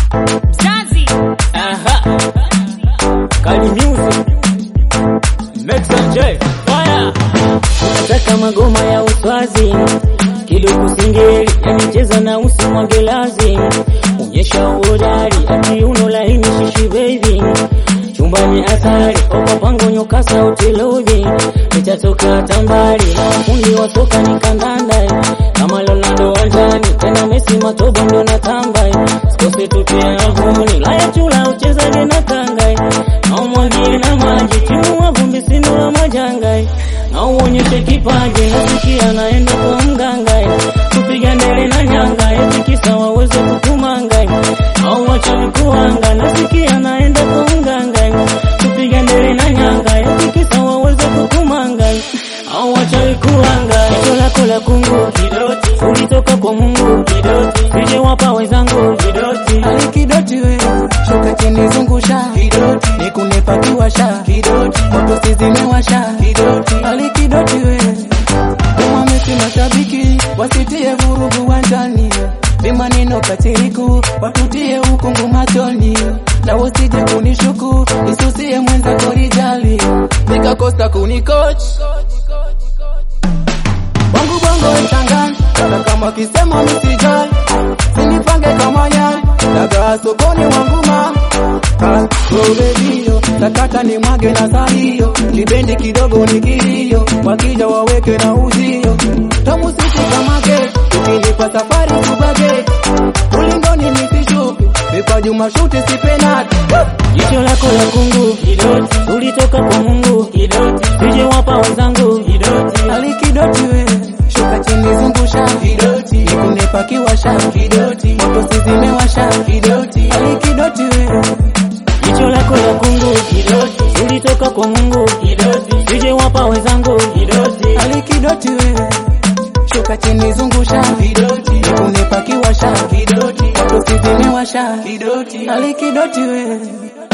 Mzazi. Aha. Kali Music. Max and J. Fire. Nataka magoma ya uswazi kidogo singeli yanicheza na usi mwangelazi onyesha uhodari ati uno laini shishi baby chumbani athari opapango nyoka sauti lovi nitatoka tambari na wafundi wa soka ni kandanda kama Ronaldo wanjani tena Messi matobo ndo natamba sikose tutia ngumi laya chula uchezaje na kanga na umwagie na maji timu wa vumbi sino la majanga na uonyeshe kipaji nasikia naenda kwa mganga kupiga ndele na nyanga eti kisa waweze kukumanga au wachawi kuanga nasikia naenda kwa mganga kupiga ndele na nyanga eti kisa waweze kukumanga au wachawi kuanga jicho lako la kungu kidoti ulitoka kwa Mungu kidoti sije wapa wenzangu kidoti Ali kidoti we shuka chini zungusha kidoti nikunepa kiwasha kidoti moto sizimewasha kidoti Ali kidoti we kama Messi mashabiki wasitie vurugu wanjani ni maneno katiriku watutie ukungu machoni na usije kunishuku nisusie mwenza korijali nikakosa kunikoch Bongo bongo echangan Kana kama kisema misijali Sinipange kama nyani Dagaa sokoni wangu ma Robedio Sakata ni mwage na sahiyo Kibendi kidogo ni kilio Wakija waweke na uzio Tamu sisi kama gate Ukinipa safari kubage Ulingoni nisishuke Vipaji mashuti si penati Jicho lako la kungu kidoti, ulitoka kwa Mungu kidoti, sije wapa wenzangu kidoti. Ali kidoti we Shuka chini zungusha kidoti Nikunepa kiwasha kidoti Moto sizimewasha kidoti Ali kidoti we Jicho lako la kungu kidoti, ulitoka kwa Mungu kidoti, sije wapa wenzangu kidoti. Ali kidoti we Shuka chini zungusha kidoti Nikunepa kiwasha kidoti Moto sizimewasha kidoti Ali kidoti we